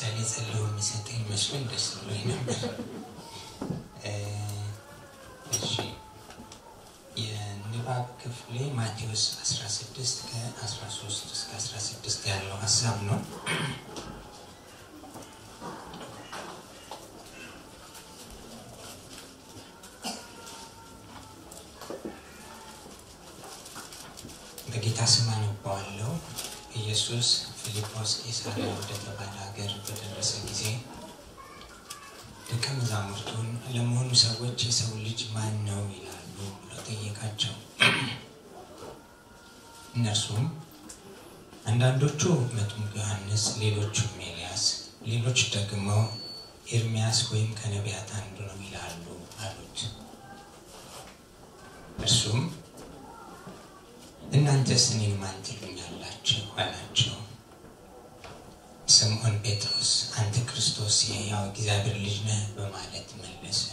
ምሳሌ ጸልዮ የሚሰጠኝ መስሎኝ ደስ ብሎኝ ነበር። እሺ የንባብ ክፍሌ ማቴዎስ 16 ከ13 እስከ 16 ያለው ሀሳብ ነው። በጌታ ስም አነባዋለሁ። ኢየሱስ ፊልጶስ ቄሳርያ ወደተባለ ሀገር በደረሰ ጊዜ ደቀ መዛሙርቱን ለመሆኑ ሰዎች የሰው ልጅ ማን ነው ይላሉ ብሎ ጠየቃቸው። እነርሱም አንዳንዶቹ መጥምቁ ዮሐንስ፣ ሌሎቹም ኤልያስ፣ ሌሎች ደግሞ ኤርሚያስ ወይም ከነቢያት አንዱ ነው ይላሉ አሉት። እርሱም እናንተስ እኔን ማን ትሉኛላችሁ? አላቸው። ስምዖን ጴጥሮስ አንተ ክርስቶስ የሕያው እግዚአብሔር ልጅ ነህ በማለት መለሰ።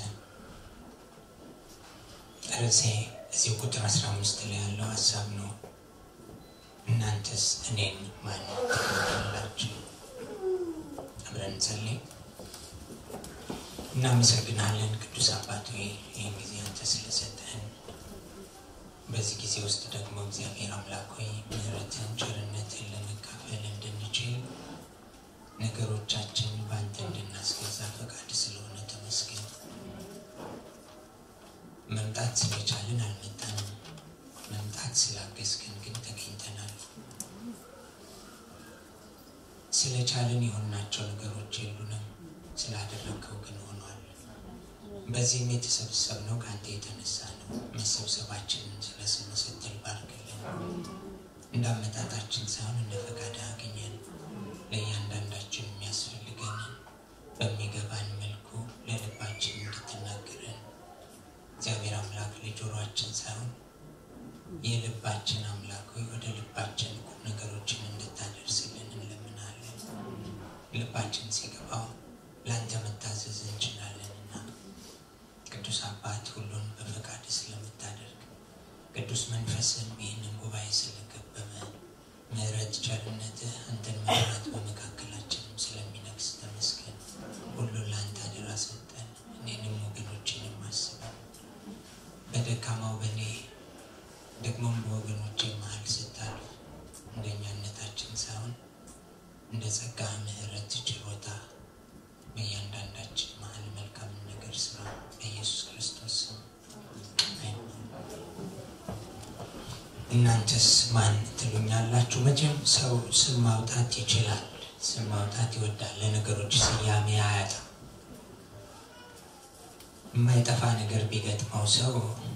ርዕሴ እዚህ ቁጥር 15 ላይ ያለው ሀሳብ ነው። እናንተስ እኔን ማን ትሉኛላችሁ? አብረን እንጸልይ። እናመሰግናለን ቅዱስ አባት ሆይ ይህን ጊዜ አንተ ስለሰጠህን በዚህ ጊዜ ውስጥ ደግሞ እግዚአብሔር አምላክ ሆይ ምሕረትን ቸርነትን ለመካፈል እንድንችል ነገሮቻችን በአንተ እንድናስገዛ ፈቃድ ስለሆነ ተመስገን። መምጣት ስለቻልን አልመጣንም። መምጣት ስላገዝከን ግን ተገኝተናል። ስለቻልን የሆናቸው ነገሮች የሉንም፣ ስላደረግከው ግን ሆኗል። በዚህም የተሰበሰብነው ከአንተ የተነሳ ነው። መሰብሰባችንን ስለ ስምህ ስትል ባርክልን። እንዳመጣጣችን ሳይሆን እንደ ፈቃድ አገኘን። ለእያንዳንዳችን የሚያስፈልገንን በሚገባን መልኩ ለልባችን እንድትናገረን እግዚአብሔር አምላክ ለጆሮአችን ሳይሆን የልባችን አምላክ ሆይ ወደ ልባችን ቁም ነገሮችን እንድታደርስልን እንለምናለን። ልባችን ሲገባው ለአንተ መታዘዝ እንችላለንና ቅዱስ አባት ሁሉን በፈቃድ ስለምታደርግ ቅዱስ መንፈስም ይህንን ጉባኤ ስለከበበ ምሕረት ቸርነትህ አንተን መራት በመካከላችንም ስለሚነግስ ተመስገን። ሁሉን ለአንተ አደራ ሰጠን። እኔንም ወገኖችንም አስበን በደካማው በእኔ ደግሞም በወገኖቼ መሀል ስታልፍ እንደኛነታችን ሳይሆን እንደ ጸጋ ምሕረት ችሮታ በእያንዳንዳችን መሀል መልካም ነገር ስራ በኢየሱስ ክርስቶስ ስም እናንተስ ማን ትሉኛላችሁ? መቼም ሰው ስም ማውጣት ይችላል፣ ስም ማውጣት ይወዳል። ለነገሮች ስያሜ አያጣም። የማይጠፋ ነገር ቢገጥመው ሰው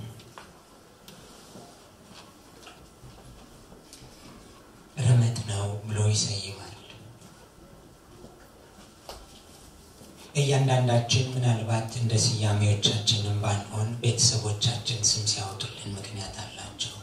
ረመጥ ነው ብሎ ይሰይማል። እያንዳንዳችን ምናልባት እንደ ስያሜዎቻችንም ባንሆን ቤተሰቦቻችን ስም ሲያወጡልን ምክንያት አላቸው።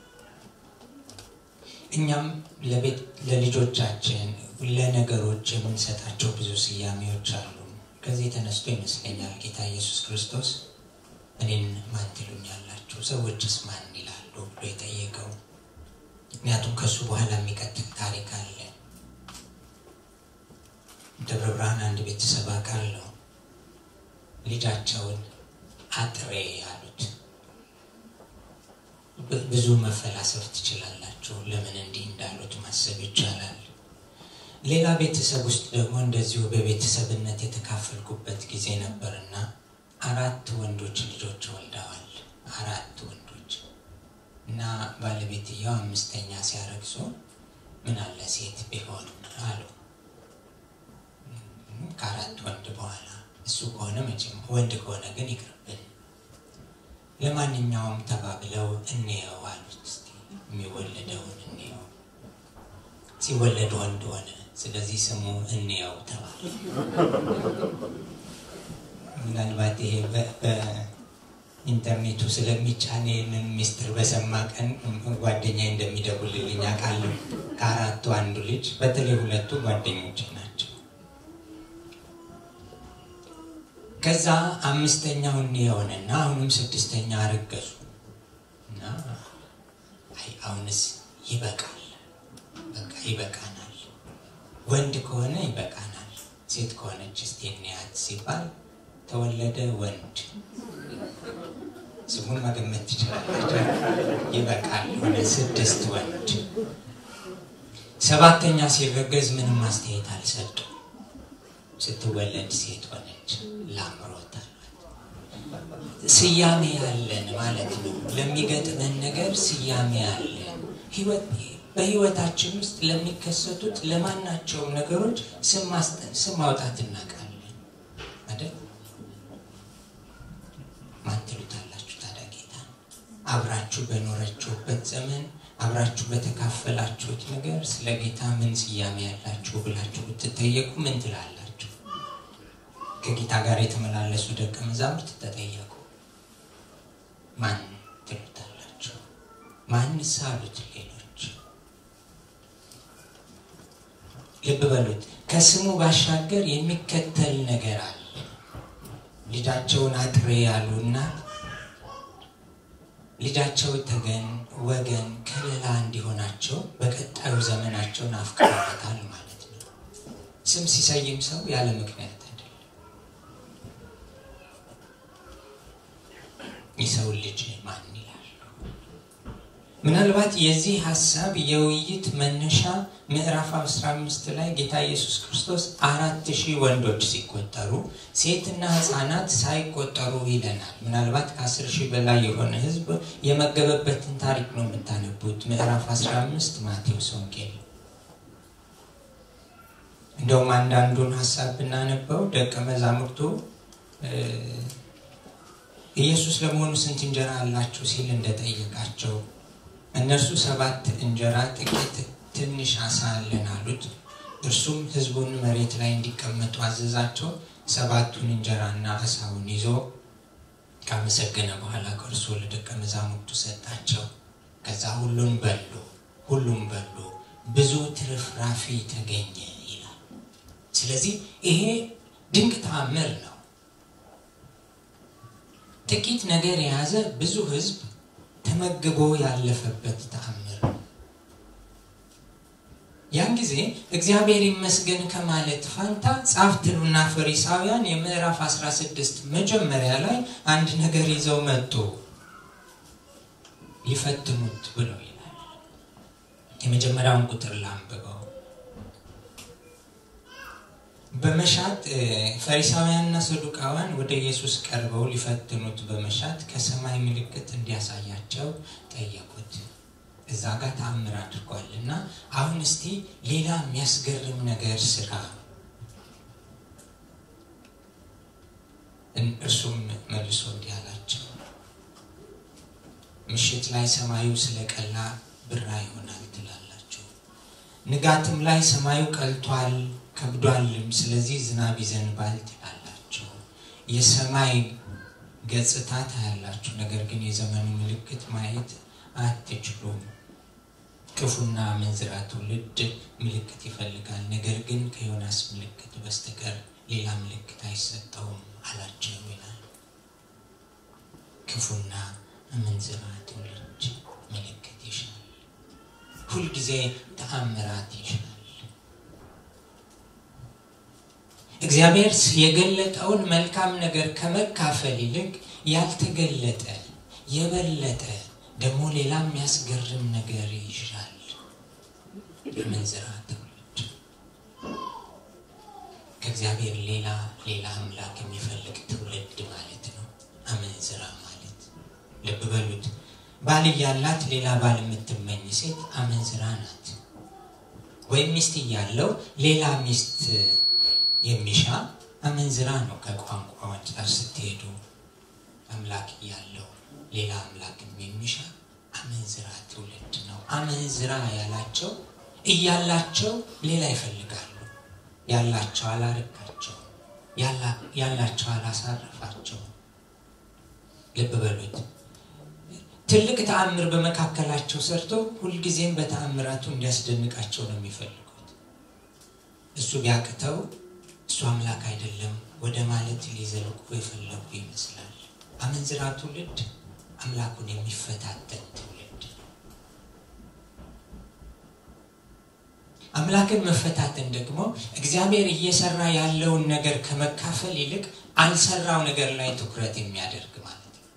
እኛም ለልጆቻችን ለነገሮች የምንሰጣቸው ብዙ ስያሜዎች አሉ። ከዚህ ተነስቶ ይመስለኛል ጌታ ኢየሱስ ክርስቶስ እኔን ማን ትሉኛላችሁ? ሰዎችስ ማን ይላሉ ብሎ የጠየቀው። ምክንያቱም ከእሱ በኋላ የሚቀጥል ታሪክ አለ። ደብረ ብርሃን አንድ ቤተሰብ አውቃለሁ። ልጃቸውን አጥሬ አሉት። ብዙ መፈላሰፍ ትችላላችሁ። ለምን እንዲህ እንዳሉት ማሰብ ይቻላል። ሌላ ቤተሰብ ውስጥ ደግሞ እንደዚሁ በቤተሰብነት የተካፈልኩበት ጊዜ ነበርና አራት ወንዶች ልጆች ወልደዋል። አራት ወንዶች እና ባለቤትየው አምስተኛ ሲያረግዙ ምን አለ ሴት ቢሆን አሉ። ከአራት ወንድ በኋላ እሱ ከሆነ መቼም ወንድ ከሆነ ግን ይቅርብን፣ ለማንኛውም ተባብለው እንየው አሉት። እስኪ የሚወለደውን እንየው። ሲወለድ ወንድ ሆነ። ስለዚህ ስሙ እንየው ተባለ። ምናልባት ይሄ በኢንተርኔቱ ስለሚጫን ይህንን ሚስጥር በሰማ ቀን ጓደኛ እንደሚደውልልኝ አውቃለሁ። ከአራቱ አንዱ ልጅ በተለይ ሁለቱ ጓደኞች ናቸው። ከዛ አምስተኛው እንየውንና አሁንም ስድስተኛ አረገዙ እና አይ አሁንስ ይበቃል፣ በቃ ይበቃናል፣ ወንድ ከሆነ ይበቃናል፣ ሴት ከሆነች እስቲ እንያት ሲባል ተወለደ ወንድ። ስሙን መገመት ትችላለች። ይበቃል። ወደ ስድስት ወንድ። ሰባተኛ ሲረገዝ ምንም አስተያየት አልሰጡ። ስትወለድ ሴት ሆነች። ላምሮታል። ስያሜ ያለን ማለት ነው። ለሚገጥመን ነገር ስያሜ ያለን በህይወታችን ውስጥ ለሚከሰቱት ለማናቸውም ነገሮች ስም ማውጣት እናውቃለን አይደል? ማን ትሉታላችሁ ታዲያ ጌታ? አብራችሁ በኖረችሁበት ዘመን አብራችሁ በተካፈላችሁት ነገር ስለ ጌታ ምን ስያሜ ያላችሁ ብላችሁ ብትጠየቁ ምን ትላላችሁ? ከጌታ ጋር የተመላለሱ ደቀ መዛሙርት ተጠየቁ። ማን ትሉታላችሁ? ማንስ አሉት ሌሎች? ልብ በሉት። ከስሙ ባሻገር የሚከተል ነገር አለ። ልጃቸውን አጥሬ ያሉ እናት ልጃቸው ተገን፣ ወገን፣ ከለላ እንዲሆናቸው በቀጣዩ ዘመናቸውን አፍቅረውታል ማለት ነው። ስም ሲሰይም ሰው ያለ ምክንያት አይደለም። የሰው ልጅ ማን ይላል? ምናልባት የዚህ ሀሳብ የውይይት መነሻ ምዕራፍ 15 ላይ ጌታ ኢየሱስ ክርስቶስ አራት ሺህ ወንዶች ሲቆጠሩ ሴትና ሕፃናት ሳይቆጠሩ ይለናል። ምናልባት ከአስር ሺህ በላይ የሆነ ሕዝብ የመገበበትን ታሪክ ነው የምታነቡት። ምዕራፍ 15 ማቴዎስ ወንጌል። እንደውም አንዳንዱን ሀሳብ ብናነበው ደቀ መዛሙርቱ ኢየሱስ ለመሆኑ ስንት እንጀራ አላችሁ ሲል እንደጠየቃቸው እነርሱ ሰባት እንጀራ ጥቂት ትንሽ አሳ አለን አሉት። እርሱም ህዝቡን መሬት ላይ እንዲቀመጡ አዘዛቸው። ሰባቱን እንጀራና አሳውን ይዞ ካመሰገነ በኋላ ከእርሱ ለደቀ መዛሙርቱ ሰጣቸው። ከዛ ሁሉን በሉ፣ ሁሉም በሉ፣ ብዙ ትርፍራፊ ተገኘ ይላል። ስለዚህ ይሄ ድንቅ ተአምር ነው። ጥቂት ነገር የያዘ ብዙ ህዝብ ተመግቦ ያለፈበት ተአምር ነው። ያን ጊዜ እግዚአብሔር ይመስገን ከማለት ፋንታ ጻፍትሉና ፈሪሳውያን የምዕራፍ 16 መጀመሪያ ላይ አንድ ነገር ይዘው መጡ። ሊፈትኑት ብለው ይላል። የመጀመሪያውን ቁጥር ላንብበው። በመሻት ፈሪሳውያንና ሰዱቃውያን ወደ ኢየሱስ ቀርበው ሊፈትኑት በመሻት ከሰማይ ምልክት እንዲያሳያቸው ጠየቁት። እዛ ጋር ተአምር አድርጓል እና አሁን እስቲ ሌላ የሚያስገርም ነገር ስራ። እርሱም መልሶ እንዲህ አላቸው፣ ምሽት ላይ ሰማዩ ስለቀላ ብራ ይሆናል ትላላችሁ፣ ንጋትም ላይ ሰማዩ ቀልቷል ከብዷልም፣ ስለዚህ ዝናብ ይዘንባል ትላላችሁ። የሰማይ ገጽታ ታያላችሁ፣ ነገር ግን የዘመኑ ምልክት ማየት አትችሉም። ክፉና አመንዝራ ትውልድ ምልክት ይፈልጋል፣ ነገር ግን ከዮናስ ምልክት በስተቀር ሌላ ምልክት አይሰጠውም አላቸው ይላል። ክፉና አመንዝራ ትውልድ ምልክት ይሻል፣ ሁልጊዜ ተአምራት ይሻል። እግዚአብሔር የገለጠውን መልካም ነገር ከመካፈል ይልቅ ያልተገለጠ የበለጠ ደግሞ ሌላ የሚያስገርም ነገር ይሻል። የመንዝራ ትውልድ ከእግዚአብሔር ሌላ ሌላ አምላክ የሚፈልግ ትውልድ ማለት ነው። አመንዝራ ማለት ልብ በሉት። ባል እያላት ሌላ ባል የምትመኝ ሴት አመንዝራ ናት። ወይም ሚስት እያለው ሌላ ሚስት የሚሻ አመንዝራ ነው። ከቋንቋ አንጻር ስትሄዱ አምላክ እያለው ሌላ አምላክም የሚሻ አመንዝራ ትውልድ ነው። አመንዝራ ያላቸው እያላቸው ሌላ ይፈልጋሉ። ያላቸው አላረካቸው፣ ያላቸው አላሳረፋቸው። ልብ በሉት። ትልቅ ተአምር በመካከላቸው ሰርቶ ሁልጊዜም በተአምራቱ እንዲያስደንቃቸው ነው የሚፈልጉት። እሱ ቢያቅተው እሱ አምላክ አይደለም ወደ ማለት ሊዘልቁ የፈለጉ ይመስላል። አመንዝራ ትውልድ አምላኩን የሚፈታተን ትውልድ። አምላክን መፈታትን ደግሞ እግዚአብሔር እየሰራ ያለውን ነገር ከመካፈል ይልቅ አልሰራው ነገር ላይ ትኩረት የሚያደርግ ማለት ነው።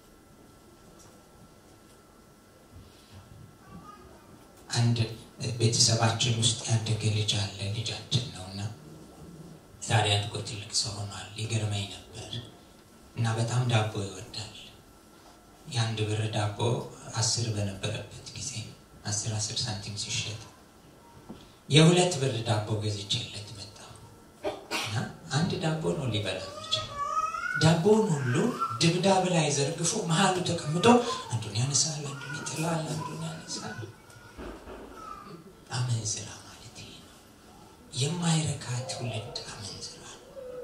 አንድ ቤተሰባችን ውስጥ ያደገ ልጅ አለ። ልጃችን ነው እና ዛሬ አድጎ ትልቅ ሰው ሆኗል። ይገርመኝ ነበር እና በጣም ዳቦ ይወዳል። የአንድ ብር ዳቦ አስር በነበረበት ጊዜ አስር አስር ሳንቲም ሲሸጥ የሁለት ብር ዳቦ ገዝቼለት መጣሁ እና አንድ ዳቦ ነው ሊበላ የሚችለው። ዳቦውን ሁሉ ድብዳብ ላይ ዘርግፎ መሀሉ ተቀምጦ አንዱን ያነሳል፣ አንዱን ይጥላል፣ አንዱን ያነሳል። አመንዝራ ማለት ይሄ ነው። የማይረካ ትውልድ አመንዝራ ነው።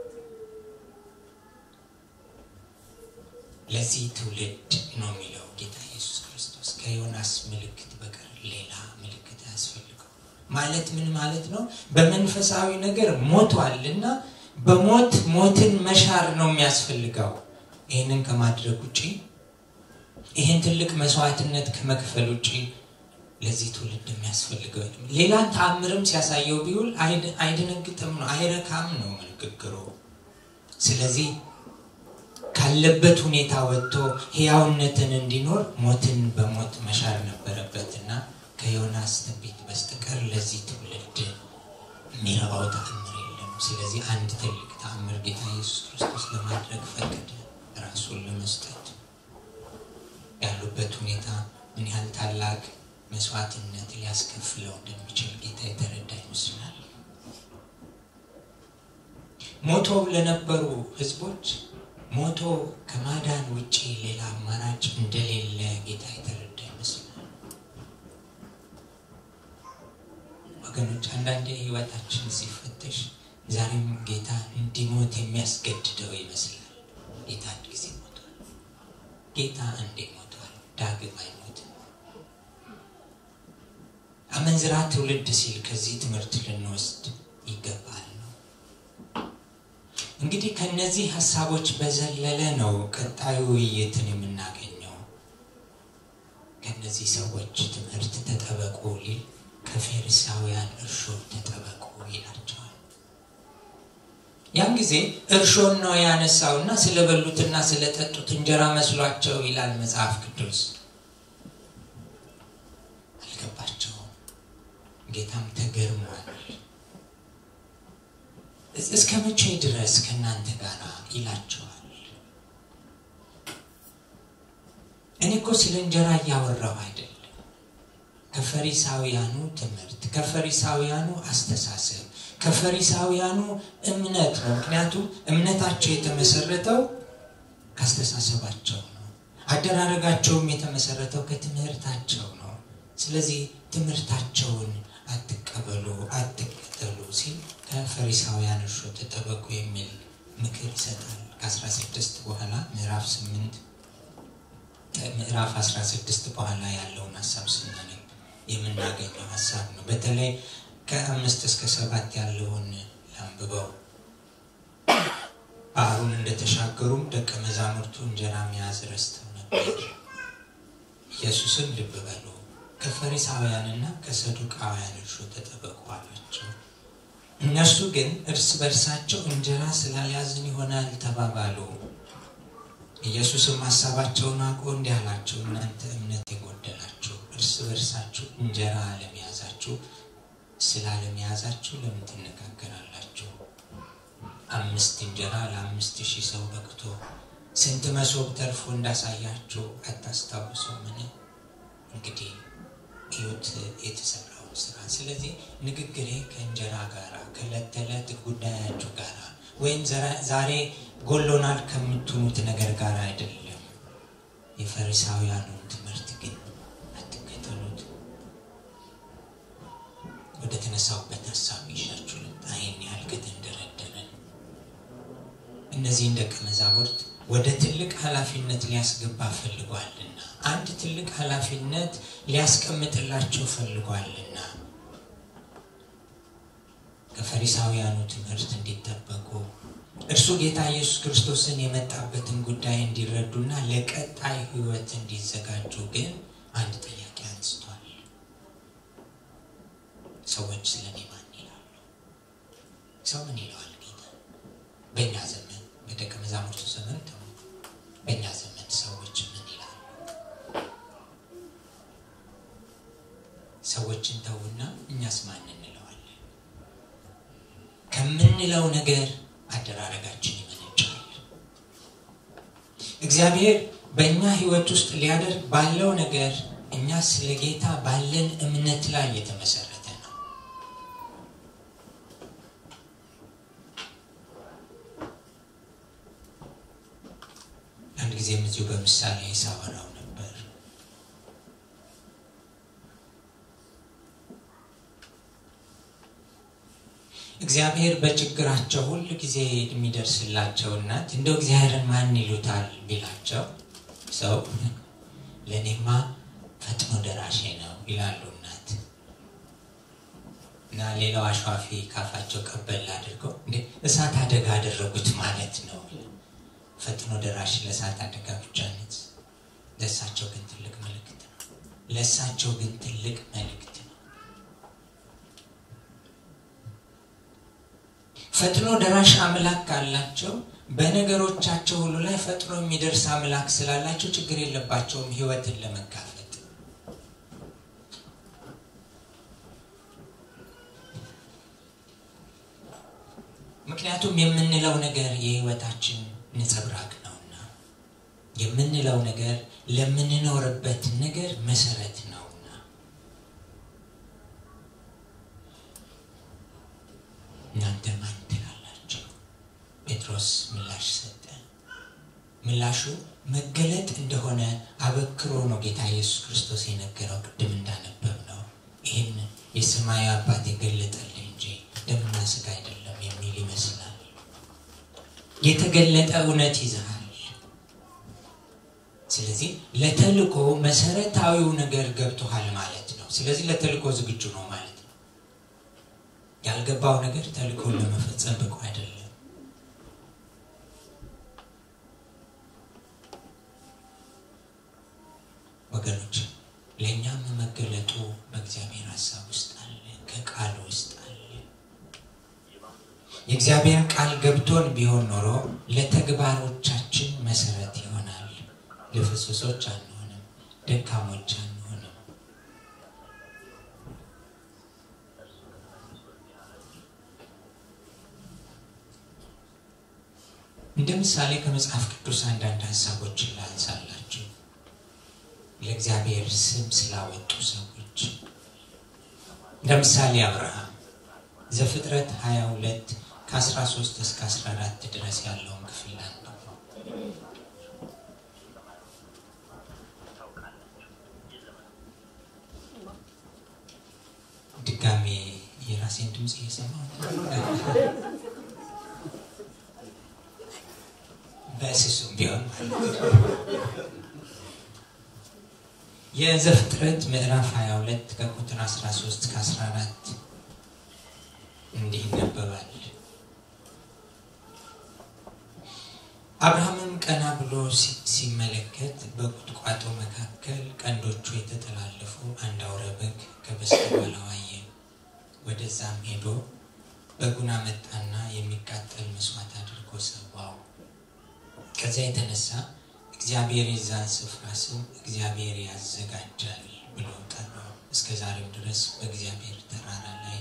ለዚህ ትውልድ ነው የሚለው ጌታ ኢየሱስ ክርስቶስ ከዮናስ ምልክት በቀር ሌላ ምልክት አያስፈልገው። ማለት ምን ማለት ነው? በመንፈሳዊ ነገር ሞቷልና በሞት ሞትን መሻር ነው የሚያስፈልገው። ይህንን ከማድረግ ውጭ ይህን ትልቅ መስዋዕትነት ከመክፈል ውጭ ለዚህ ትውልድ የሚያስፈልገው ሌላ ተአምርም ሲያሳየው ቢውል አይደነግጥም ነው፣ አይረካም ነው ንግግሩ። ስለዚህ ካለበት ሁኔታ ወጥቶ ህያውነትን እንዲኖር ሞትን በሞት መሻር ነበረበትና ከዮናስ ትንቢት በስተቀር ለዚህ ትውልድ የሚረባው ተአምር የለም። ስለዚህ አንድ ትልቅ ተአምር ጌታ ኢየሱስ ክርስቶስ ለማድረግ ፈቀደ፣ ራሱን ለመስጠት ያሉበት ሁኔታ ምን ያህል ታላቅ መስዋዕትነት ሊያስከፍለው እንደሚችል ጌታ የተረዳ ይመስላል። ሞቶ ለነበሩ ህዝቦች ሞቶ ከማዳን ውጭ ሌላ አማራጭ እንደሌለ ጌታ የተረዳ ይመስላል። ወገኖች አንዳንዴ ህይወታችን ሲፈተሽ ዛሬም ጌታ እንዲሞት የሚያስገድደው ይመስላል። ጌታ አንድ ጊዜ ሞቷል። ጌታ እንዴ ሞቷል፣ ዳግም አይሞትም። አመንዝራ ትውልድ ሲል ከዚህ ትምህርት ልንወስድ ይገባል ነው። እንግዲህ ከነዚህ ሀሳቦች በዘለለ ነው ቀጣዩ ውይይትን የምናገኘው። ከነዚህ ሰዎች ትምህርት ተጠበቁ ሊል ከፌሪሳውያን እርሾ ተጠበቁ ይላቸዋል። ያን ጊዜ እርሾን ነው ያነሳውና ስለበሉትና ስለጠጡት እንጀራ መስሏቸው ይላል መጽሐፍ ቅዱስ። አልገባቸውም። ጌታም ተገርሟል። እስከ መቼ ድረስ ከእናንተ ጋር ይላቸዋል። እኔ እኮ ስለ እንጀራ እያወራሁ አይደለም። ከፈሪሳውያኑ ትምህርት፣ ከፈሪሳውያኑ አስተሳሰብ፣ ከፈሪሳውያኑ እምነት ነው። ምክንያቱም እምነታቸው የተመሰረተው ካስተሳሰባቸው ነው። አደራረጋቸውም የተመሰረተው ከትምህርታቸው ነው። ስለዚህ ትምህርታቸውን አትቀበሉ፣ አትከተሉ ሲል ከፈሪሳውያን እርሾ ተጠበቁ የሚል ምክር ይሰጣል። ከ16 በኋላ ምዕራፍ 8 ምዕራፍ 16 በኋላ ያለውን ሀሳብ ስናነብ የምናገኘው ሀሳብ ነው። በተለይ ከአምስት እስከ ሰባት ያለውን ላንብበው። ባህሩን እንደተሻገሩም ደቀ መዛሙርቱ እንጀራ መያዝ ረስተው ነበር። ኢየሱስም ልብ በሉ ከፈሪሳውያንና ከሰዱቃውያን እርሾ ተጠበቁ አላቸው። እነርሱ ግን እርስ በርሳቸው እንጀራ ስላልያዝን ይሆናል ተባባሉ። ኢየሱስም ሀሳባቸውን አውቆ እንዲህ አላቸው፣ እናንተ እምነት የጎደላችሁ እርስ በርሳችሁ እንጀራ አለመያዛችሁ ስላለመያዛችሁ ለምን ትነጋገራላችሁ? አምስት እንጀራ ለአምስት ሺህ ሰው በቅቶ ስንት መሶብ ተርፎ እንዳሳያችሁ አታስታውሱምን? እንግዲህ እዩት የተሰራውን ስራ። ስለዚህ ንግግሬ ከእንጀራ ጋር ከዕለት ተዕለት ጉዳያችሁ ጋር ወይም ዛሬ ጎሎናል ከምትሉት ነገር ጋር አይደለም። የፈሪሳውያኑን ትምህርት ግን አትከተሉት። ወደ ተነሳውበት ሀሳብ ይሻችሁ ልምጣ። ይህን ያህል ከተንደረደረን እነዚህን ደቀ መዛሙርት ወደ ትልቅ ኃላፊነት ሊያስገባ ፈልጓልና አንድ ትልቅ ኃላፊነት ሊያስቀምጥላቸው ፈልጓልና ከፈሪሳውያኑ ትምህርት እንዲጠበቁ እርሱ ጌታ ኢየሱስ ክርስቶስን የመጣበትን ጉዳይ እንዲረዱና ለቀጣይ ሕይወት እንዲዘጋጁ ግን አንድ ጥያቄ አንስቷል። ሰዎች ስለ እኔ ማን ሰው ምን ይለዋል ጌታ? በእኛ ዘመን በደቀ መዛሙርቱ ዘመን ተው፣ በእኛ ዘመን ሰዎች ምን ይላሉ? ሰዎችን ተውና እኛስ ማን እንለዋለን? ከምንለው ነገር አደራረጋችን ይመነጫል። እግዚአብሔር በእኛ ህይወት ውስጥ ሊያደርግ ባለው ነገር እኛ ስለ ጌታ ባለን እምነት ላይ የተመሰረተ ነው። አንድ ጊዜም እዚሁ በምሳሌ ሳወራው ነበር። እግዚአብሔር በችግራቸው ሁል ጊዜ የሚደርስላቸው እናት እንደው እግዚአብሔርን ማን ይሉታል ቢላቸው ሰው ለእኔማ ፈጥኖ ደራሼ ነው ይላሉ እናት እና ሌላው አሸዋፊ ካፋቸው ቀበል አድርገው እንዴ እሳት አደጋ አደረጉት ማለት ነው። ፈጥኖ ደራሽ ለእሳት አደጋ ብቻ ነት፣ ለእሳቸው ግን ትልቅ መልእክት ነው። ለእሳቸው ግን ትልቅ መልእክት ነው። ፈጥኖ ደራሽ አምላክ ካላቸው በነገሮቻቸው ሁሉ ላይ ፈጥኖ የሚደርስ አምላክ ስላላቸው ችግር የለባቸውም ህይወትን ለመጋፈጥ። ምክንያቱም የምንለው ነገር የህይወታችን ነጸብራቅ ነውና የምንለው ነገር ለምንኖርበት ነገር መሰረት ነውና እናንተ ማን ትላላችሁ? ጴጥሮስ ምላሽ ሰጠ። ምላሹ መገለጥ እንደሆነ አበክሮ ነው ጌታ ኢየሱስ ክርስቶስ የነገረው። ቅድም እንዳነበብ ነው ይህን የሰማያዊ አባት የገለጠልህ እንጂ ደምና ስጋ አይደለም የሚል ይመስላል። የተገለጠ እውነት ይዘሃል። ስለዚህ ለተልኮ መሰረታዊው ነገር ገብቶሃል ማለት ነው። ስለዚህ ለተልኮ ዝግጁ ነው ማለት ነው። ያልገባው ነገር ተልኮን ለመፈጸም ብቁ አይደለም። ወገኖች ለእኛም መገለጡ በእግዚአብሔር ሀሳብ ውስጥ አለ፣ ከቃል ውስጥ አለ። የእግዚአብሔር ቃል ገብቶን ቢሆን ኖሮ ለተግባሮቻችን መሰረት ይሆናል። ልፍስሶች አንሆንም፣ ደካሞች አንሆንም። እንደ ምሳሌ ከመጽሐፍ ቅዱስ አንዳንድ ሀሳቦችን ላንሳላችሁ። ለእግዚአብሔር ስም ስላወጡ ሰዎች ለምሳሌ አብርሃም ዘፍጥረት 22 ከ13 እስከ 14 ድረስ ያለውን ክፍል አንዱ ድጋሜ የራሴን ድምፅ እየሰማሁ በስሱም ቢሆን የዘፍጥረት ምዕራፍ 22 ከቁጥር 13 ከ14 እንዲህ ይነበባል። አብርሃምም ቀና ብሎ ሲመለከት በቁጥቋጦ መካከል ቀንዶቹ የተጠላለፉ አንድ አውረ በግ ከበስተኋላው አየ። ወደዛም ሄዶ በጉን አመጣና የሚቃጠል መስዋዕት አድርጎ ሰዋው። ከዚያ የተነሳ እግዚአብሔር የዛን ስፍራ ስም እግዚአብሔር ያዘጋጃል ብሎ ጠራው። እስከ ዛሬም ድረስ በእግዚአብሔር ተራራ ላይ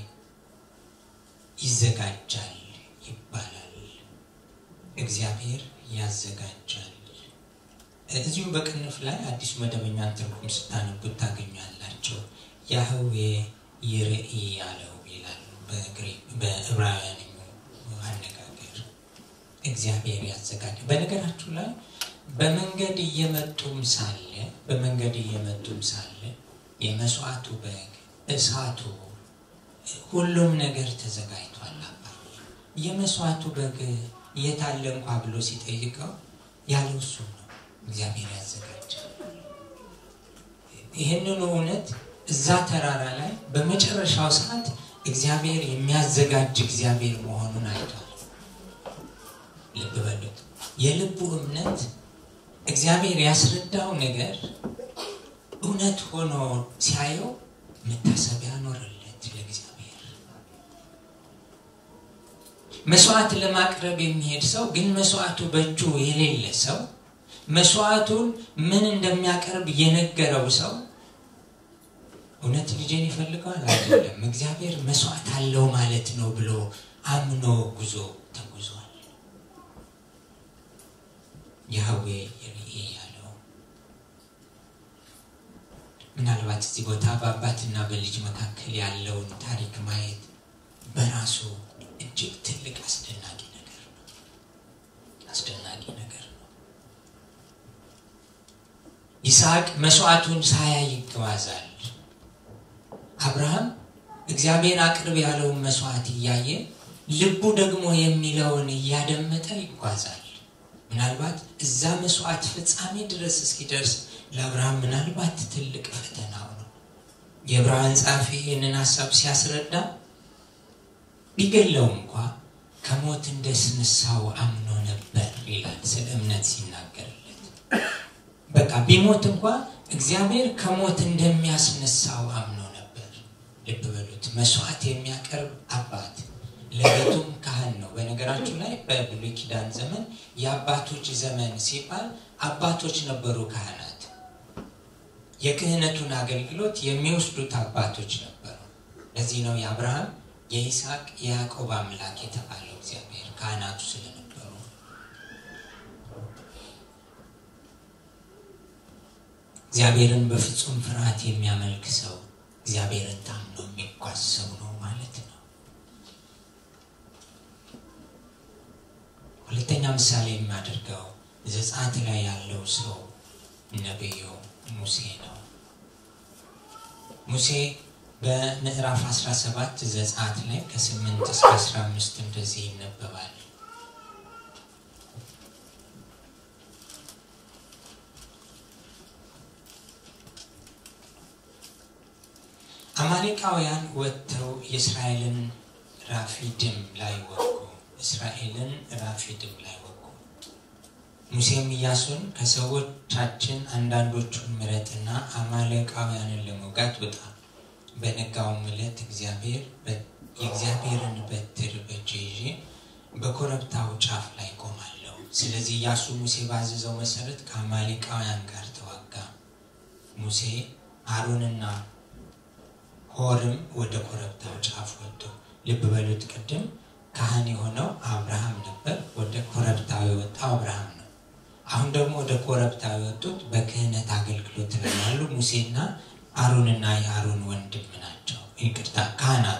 ይዘጋጃል ይባላል። እግዚአብሔር ያዘጋጃል። እዚሁ በቅንፍ ላይ አዲሱ መደበኛ ትርጉም ስታነቡት ታገኛላቸው። ያህዌ ይርኢ ያለው ይላል በዕብራውያን አነጋገር እግዚአብሔር ያዘጋጃል። በነገራችሁ ላይ በመንገድ እየመጡም ሳለ በመንገድ እየመጡም ሳለ የመስዋዕቱ በግ እሳቱ ሁሉም ነገር ተዘጋጅቷል። አባ የመስዋዕቱ በግ የታለ እንኳ ብሎ ሲጠይቀው ያለው እሱ ነው። እግዚአብሔር ያዘጋጃል። ይህንኑ እውነት እዛ ተራራ ላይ በመጨረሻው ሰዓት እግዚአብሔር የሚያዘጋጅ እግዚአብሔር መሆኑን አይቷል። ልብ በሉት። የልቡ እምነት እግዚአብሔር ያስረዳው ነገር እውነት ሆኖ ሲያየው መታሰቢያ ኖረለት ለእግዚአብሔር። መስዋዕት ለማቅረብ የሚሄድ ሰው ግን መስዋዕቱ በእጁ የሌለ ሰው መስዋዕቱን ምን እንደሚያቀርብ የነገረው ሰው እውነት ልጄን ይፈልገዋል አይደለም እግዚአብሔር መስዋዕት አለው ማለት ነው ብሎ አምኖ ጉዞ ተጉዟል ያህዌ የርኤ ያለው ምናልባት እዚህ ቦታ በአባትና በልጅ መካከል ያለውን ታሪክ ማየት በራሱ እጅግ ትልቅ አስደናቂ ነገር ነው አስደናቂ ነገር ነው ይስሐቅ መስዋዕቱን ሳያይ ይጓዛል አብርሃም እግዚአብሔር አቅርብ ያለውን መስዋዕት እያየ ልቡ ደግሞ የሚለውን እያደመጠ ይጓዛል ምናልባት እዛ መስዋዕት ፍጻሜ ድረስ እስኪደርስ ለአብርሃም ምናልባት ትልቅ ፈተናው ነው የዕብራውያን ጸሐፊ ይህንን ሀሳብ ሲያስረዳ ቢገለው እንኳ ከሞት እንደስነሳው አምኖ ነበር ይላል ስለ እምነት ሲናገርለት በቃ ቢሞት እንኳ እግዚአብሔር ከሞት እንደሚያስነሳው አምኖ ነበር ልብ በሉት መስዋዕት የሚያቀርብ አባት ለቤቱም ካህን ነው በነገራችሁ ላይ በብሉይ ኪዳን ዘመን የአባቶች ዘመን ሲባል አባቶች ነበሩ ካህናት የክህነቱን አገልግሎት የሚወስዱት አባቶች ነበሩ ለዚህ ነው የአብርሃም የይስሐቅ የያዕቆብ አምላክ የተባለው እግዚአብሔር ካህናቱ ስለነበሩ እግዚአብሔርን በፍጹም ፍርሃት የሚያመልክ ሰው እግዚአብሔርን ታምኖ የሚጓዝ ሰው ነው ማለት ነው ሁለተኛ ምሳሌ የሚያደርገው ዘጻት ላይ ያለው ሰው ነቢዩ ሙሴ ነው ሙሴ በምዕራፍ 17 ዘጻት ላይ ከ8 እስከ 15 እንደዚህ ይነበባል አማሌቃውያን ወጥተው የእስራኤልን ራፊድም ላይ ወጉ እስራኤልን ራፊድም ላይ ወጉ ሙሴም ኢያሱን ከሰዎቻችን አንዳንዶቹን ምረጥና አማሌቃውያንን ለመውጋት ውጣ በነጋውም ዕለት እግዚአብሔር የእግዚአብሔርን በትር በእጄ ይዤ በኮረብታው ጫፍ ላይ ቆማለሁ ስለዚህ ኢያሱ ሙሴ ባዘዘው መሰረት ከአማሌቃውያን ጋር ተዋጋ ሙሴ አሮንና ሆርም ወደ ኮረብታው ጫፍ ወጡ ልብ በሉት ቅድም ካህን የሆነው አብርሃም ነበር ወደ ኮረብታው የወጣው አብርሃም ነው አሁን ደግሞ ወደ ኮረብታው የወጡት በክህነት አገልግሎት ላይ ያሉ ሙሴና አሮንና የአሮን ወንድም ናቸው ይቅርታ ካህናቱ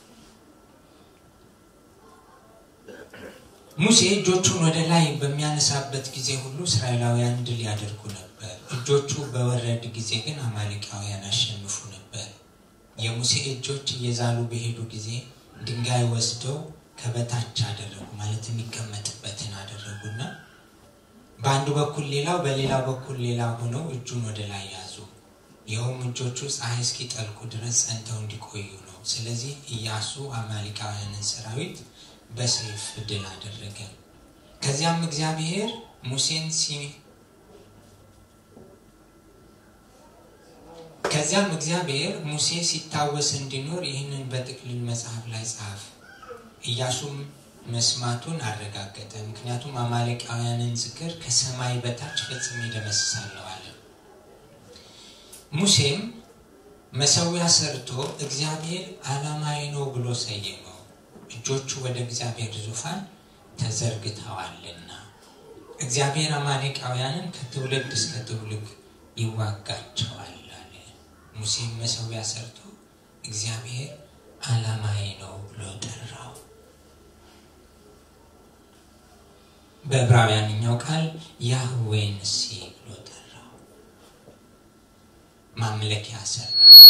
ሙሴ እጆቹን ወደ ላይ በሚያነሳበት ጊዜ ሁሉ እስራኤላውያን ድል ያደርጉ ነበር እጆቹ በወረድ ጊዜ ግን አማሊቃውያን አሸንፉ ነበር የሙሴ እጆች እየዛሉ በሄዱ ጊዜ ድንጋይ ወስደው ከበታች አደረጉ ማለት የሚቀመጥበትን አደረጉና በአንዱ በኩል ሌላው በሌላ በኩል ሌላ ሆነው እጁን ወደ ላይ ያዙ ይኸውም እጆቹ ፀሐይ እስኪጠልቁ ድረስ ጸንተው እንዲቆዩ ነው ስለዚህ ኢያሱ አማሊቃውያንን ሰራዊት በሰይፍ ድል አደረገ ከዚያም እግዚአብሔር ሙሴን ሲ ከዚያም እግዚአብሔር ሙሴ ሲታወስ እንዲኖር ይህንን በጥቅልል መጽሐፍ ላይ ጻፍ ኢያሱም መስማቱን አረጋገጠ ምክንያቱም አማሌቃውያንን ዝክር ከሰማይ በታች ፈጽሜ ደመስሳለሁ አለ ሙሴም መሰዊያ ሰርቶ እግዚአብሔር አላማዊ ነው ብሎ ሰየመው እጆቹ ወደ እግዚአብሔር ዙፋን ተዘርግተዋልና እግዚአብሔር አማሌቃውያንን ከትውልድ እስከ ትውልድ ይዋጋቸዋል አለ ሙሴም መሰዊያ ሰርቶ እግዚአብሔር አላማዊ ነው ብሎ ጠራው በዕብራውያንኛው ቃል ያህዌን ሲ ብሎ ጠራው ማምለኪያ ሰራ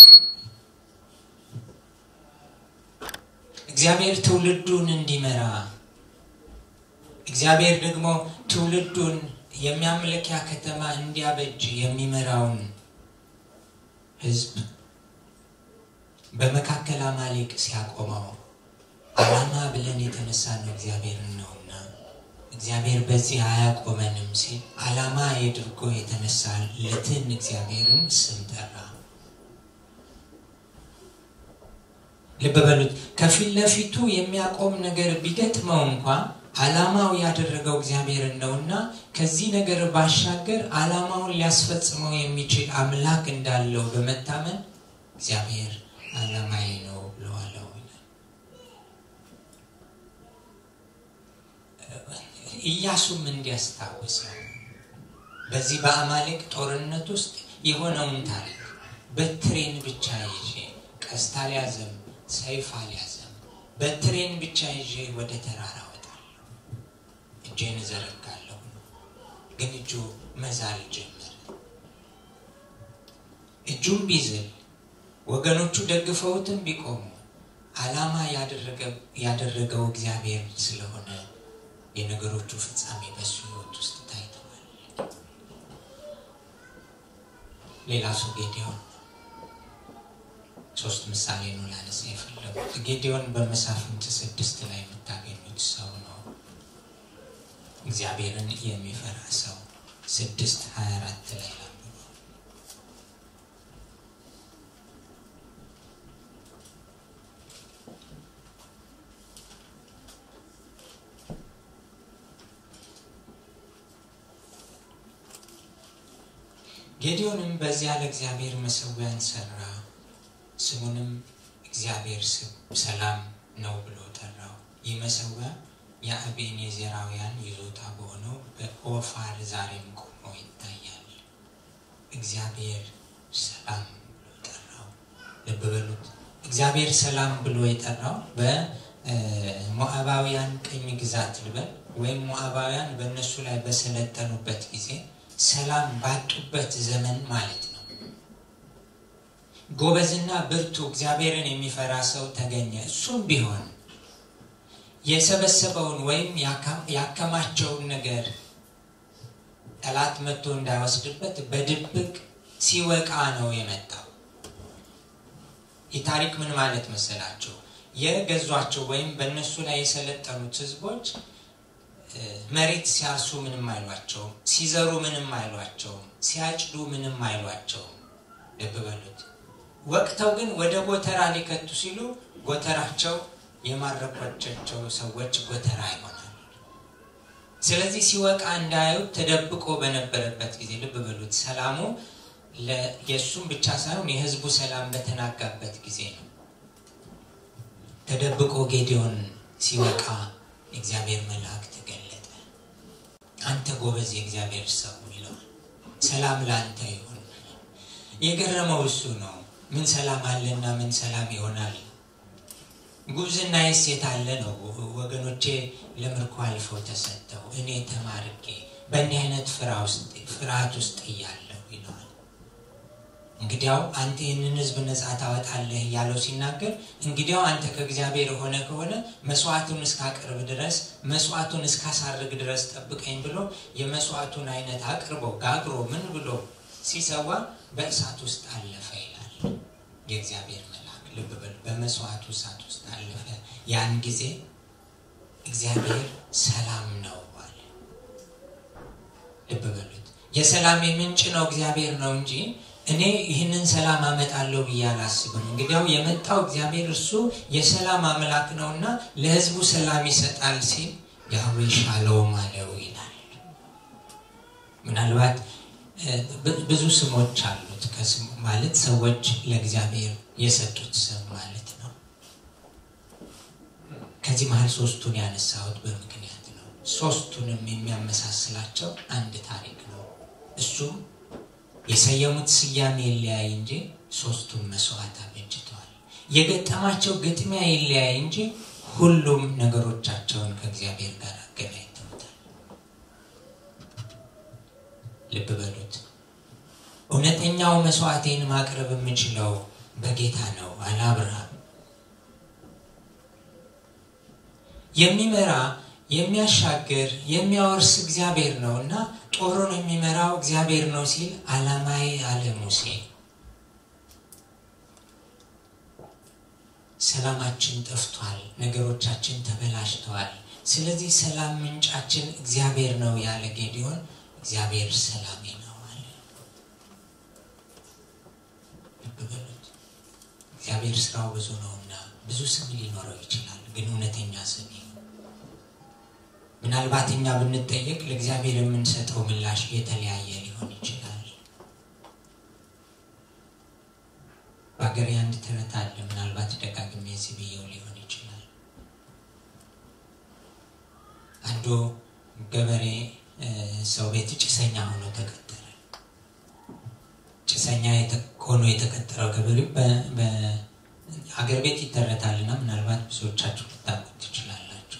እግዚአብሔር ትውልዱን እንዲመራ እግዚአብሔር ደግሞ ትውልዱን የሚያምለኪያ ከተማ እንዲያበጅ የሚመራውን ህዝብ በመካከል አማሌቅ ሲያቆመው አላማ ብለን የተነሳ ነው እግዚአብሔርን ነውና እግዚአብሔር በዚህ አያቆመንም ሲል አላማ የድርጎ የተነሳለትን እግዚአብሔርን ስም ጠራ ልብ በሉት። ከፊት ለፊቱ የሚያቆም ነገር ቢገጥመው እንኳ ዓላማው ያደረገው እግዚአብሔር ነውና ከዚህ ነገር ባሻገር ዓላማውን ሊያስፈጽመው የሚችል አምላክ እንዳለው በመታመን እግዚአብሔር ዓላማዬ ነው ብለዋለው ይላል። ኢያሱም እንዲያስታውሰው በዚህ በአማሌቅ ጦርነት ውስጥ የሆነውን ታሪክ በትሬን ብቻ ይዤ ቀስት አልያዘም፣ ሰይፍ አልያዘም፣ በትሬን ብቻ ይዤ ወደ ተራራ ወጣለሁ፣ እጄን እዘረጋለሁ። ግን እጁ መዛል ጀመረ። እጁም ቢዝል ወገኖቹ ደግፈውትም ቢቆሙ ዓላማ ያደረገው እግዚአብሔር ስለሆነ የነገሮቹ ፍጻሜ በሱ ሕይወት ውስጥ ታይተዋል። ሌላ ሰው ጌዲዮን ሶስት ምሳሌ ነው ላነሳ የፈለጉት። ጌዲዮን በመሳፍንት ስድስት ላይ የምታገኙት ሰው ነው። እግዚአብሔርን የሚፈራ ሰው ስድስት ሀያ አራት ላይ ላንብበው። ጌዲዮንም በዚያ ለእግዚአብሔር መሰዊያን ሰራ፣ ስሙንም እግዚአብሔር ሰላም ነው ብሎ ጠራው። ይህ መሰዊያ የአቤኔዘራውያን ይዞታ በሆነው በኦፋር ዛሬም ቆሞ ይታያል። እግዚአብሔር ሰላም ብሎ ጠራው። ልብ በሉት። እግዚአብሔር ሰላም ብሎ የጠራው በሞዓባውያን ቅኝ ግዛት ልበል ወይም ሞዓባውያን በእነሱ ላይ በሰለጠኑበት ጊዜ ሰላም ባጡበት ዘመን ማለት ነው። ጎበዝና ብርቱ እግዚአብሔርን የሚፈራ ሰው ተገኘ። እሱም ቢሆን የሰበሰበውን ወይም ያከማቸውን ነገር ጠላት መጥቶ እንዳይወስድበት በድብቅ ሲወቃ ነው የመጣው። ይህ ታሪክ ምን ማለት መሰላቸው? የገዟቸው ወይም በእነሱ ላይ የሰለጠኑት ህዝቦች መሬት ሲያርሱ ምንም አይሏቸውም፣ ሲዘሩ ምንም አይሏቸውም፣ ሲያጭዱ ምንም አይሏቸውም። ልብ በሉት። ወቅተው ግን ወደ ጎተራ ሊከቱ ሲሉ ጎተራቸው የማረኳቸው ሰዎች ጎተራ ይሆናል። ስለዚህ ሲወቃ እንዳያዩት ተደብቆ በነበረበት ጊዜ ልብ በሉት። ሰላሙ የእሱም ብቻ ሳይሆን የህዝቡ ሰላም በተናጋበት ጊዜ ነው። ተደብቆ ጌዲዮን ሲወቃ የእግዚአብሔር መልአክ ተገለጠ። አንተ ጎበዝ የእግዚአብሔር ሰው ይለዋል። ሰላም ለአንተ ይሁን። የገረመው እሱ ነው። ምን ሰላም አለና ምን ሰላም ይሆናል? ጉብዝና የት አለ ነው? ወገኖቼ ለምርኮ አልፈው ተሰጥተው እኔ ተማርኬ በእንዲህ አይነት ፍርሃት ውስጥ እያለሁ ይለዋል። እንግዲያው አንተ ይህንን ህዝብ ነፃ ታወጣለህ እያለው ሲናገር እንግዲያው አንተ ከእግዚአብሔር የሆነ ከሆነ መስዋዕቱን እስካቀርብ ድረስ መስዋዕቱን እስካሳርግ ድረስ ጠብቀኝ ብሎ የመስዋዕቱን አይነት አቅርቦ ጋግሮ ምን ብሎ ሲሰዋ በእሳት ውስጥ አለፈ ይላል የእግዚአብሔር መልአክ። ልብ በሉ፣ በመስዋዕቱ እሳት ውስጥ አለፈ። ያን ጊዜ እግዚአብሔር ሰላም ነው አለ። ልብ በሉት፣ የሰላም ምንጭ ነው እግዚአብሔር ነው እንጂ እኔ ይህንን ሰላም አመጣለሁ ብዬ አላስብም። እንግዲያው የመጣው እግዚአብሔር እርሱ የሰላም አምላክ ነውና ለህዝቡ ሰላም ይሰጣል ሲል ያህዌ ሻሎም አለው ይላል። ምናልባት ብዙ ስሞች አሉት። ማለት ሰዎች ለእግዚአብሔር የሰጡት ስም ማለት ነው። ከዚህ መሀል ሶስቱን ያነሳሁት በምክንያት ነው። ሶስቱንም የሚያመሳስላቸው አንድ ታሪክ ነው። እሱም የሰየሙት ስያሜ ይለያይ እንጂ ሶስቱም መስዋዕት አበጅተዋል። የገጠማቸው ግጥሚያ ይለያይ እንጂ ሁሉም ነገሮቻቸውን ከእግዚአብሔር ጋር አገናኝተውታል። ልብ በሉት። እውነተኛው መስዋዕቴን ማቅረብ የምችለው በጌታ ነው አለ አብርሃም። የሚመራ የሚያሻግር የሚያወርስ እግዚአብሔር ነው እና ጦሩን የሚመራው እግዚአብሔር ነው ሲል አላማዬ አለ ሙሴ። ሰላማችን ጠፍቷል፣ ነገሮቻችን ተበላሽተዋል። ስለዚህ ሰላም ምንጫችን እግዚአብሔር ነው ያለ ጌዲዮን እግዚአብሔር ሰላሜ ነው አለ። ልብ በሉት። እግዚአብሔር ስራው ብዙ ነውና ብዙ ስም ሊኖረው ይችላል፣ ግን እውነተኛ ስም ምናልባት እኛ ብንጠየቅ ለእግዚአብሔር የምንሰጠው ምላሽ የተለያየ ሊሆን ይችላል። በሀገሬ አንድ ተረት አለ። ምናልባት ደጋግሜ እዚህ ብዬው ሊሆን ይችላል። አንዱ ገበሬ ሰው ቤት ጭሰኛ ሆኖ ተቀጠረ። ጭሰኛ ሆኖ የተቀጠረው ገበሬ በሀገር ቤት ይተረታልና ምናልባት ብዙዎቻችሁ ልታውቁት ትችላላችሁ።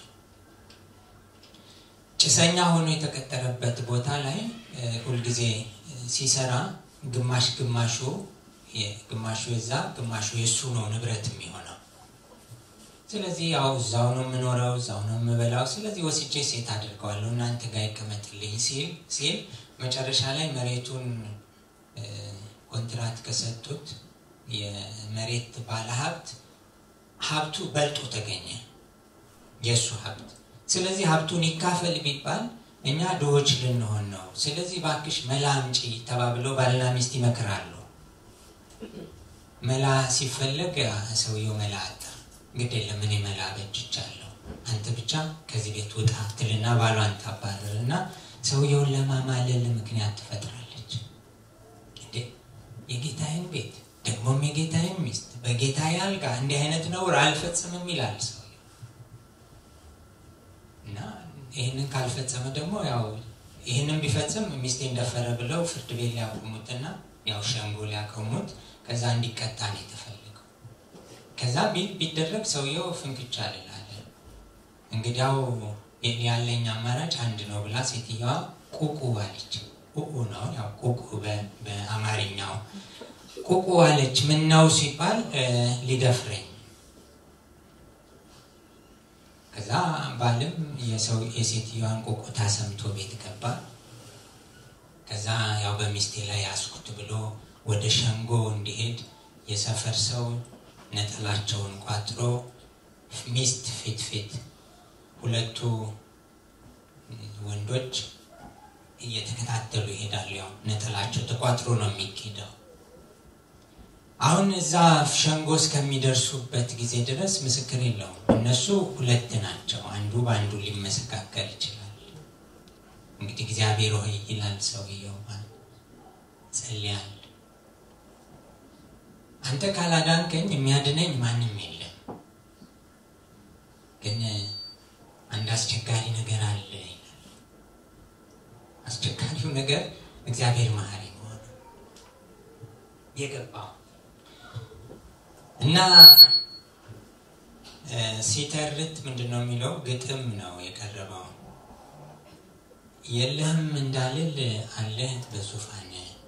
ጭሰኛ ሆኖ የተቀጠረበት ቦታ ላይ ሁልጊዜ ሲሰራ ግማሽ ግማሹ ግማሹ የዛ ግማሹ የእሱ ነው ንብረት የሚሆነው። ስለዚህ ያው እዛው ነው የምኖረው፣ እዛው ነው የምበላው። ስለዚህ ወስጄ ሴት አድርገዋለሁ እናንተ ጋር ይቀመጥልኝ ሲል ሲል መጨረሻ ላይ መሬቱን ኮንትራት ከሰጡት የመሬት ባለሀብት ሀብቱ በልጦ ተገኘ፣ የእሱ ሀብት። ስለዚህ ሀብቱን ይካፈል ቢባል እኛ ድሆች ልንሆን ነው። ስለዚህ ባክሽ መላ አምጪ ተባብለው ባልና ሚስት ይመክራሉ። መላ ሲፈለግ ሰውየው መላ አጣ። ግድ የለም እኔ መላ በጅቻለሁ፣ አንተ ብቻ ከዚህ ቤት ውጣ ትልና ባሏን ታባረር እና ሰውየውን ለማማለል ምክንያት ትፈጥራለች። እንዴ የጌታዬን ቤት ደግሞም የጌታዬን ሚስት በጌታዬ አልጋ እንዲህ አይነት ነውር አልፈጽምም ይላል ሰውየው እና ይህንን ካልፈጸመ ደግሞ ያው ይህንን ቢፈጽም ሚስቴ እንደፈረ ብለው ፍርድ ቤት ሊያቆሙትና ያው ሸንጎ ሊያቆሙት ከዛ እንዲቀጣ ነው የተፈለገው። ከዛ ቢደረግ ሰውየው ፍንክቻ ልላለ እንግዲያው ያለኝ አማራጭ አንድ ነው ብላ ሴትየዋ ቁቁ አለች። ቁቁ ነው ያው ቁቁ በአማርኛው ቁቁ አለች። ምን ነው ሲባል ሊደፍረኝ። ከዛ ባልም የሴትዮዋን ቁቁታ ሰምቶ ቤት ገባ። ከዛ ያው በሚስቴ ላይ ያስኩት ብሎ ወደ ሸንጎ እንዲሄድ የሰፈር ሰው ነጠላቸውን ቋጥሮ ሚስት ፊት ፊት ሁለቱ ወንዶች እየተከታተሉ ይሄዳሉ። ያው ነጠላቸው ተቋጥሮ ነው የሚኬደው። አሁን እዛ ሸንጎ እስከሚደርሱበት ጊዜ ድረስ ምስክር የለውም። እነሱ ሁለት ናቸው። አንዱ በአንዱ ሊመሰካከል ይችላል። እንግዲህ እግዚአብሔር ሆይ ይላል ሰውየው፣ ጸልያል። አንተ ካላዳንከኝ የሚያድነኝ ማንም የለም። ግን አንድ አስቸጋሪ ነገር አለ ይላል። አስቸጋሪው ነገር እግዚአብሔር መሐሪ መሆኑ የገባው እና ሲተርት ምንድን ነው የሚለው? ግጥም ነው የቀረበው። የለህም እንዳልል አለህ በዙፋን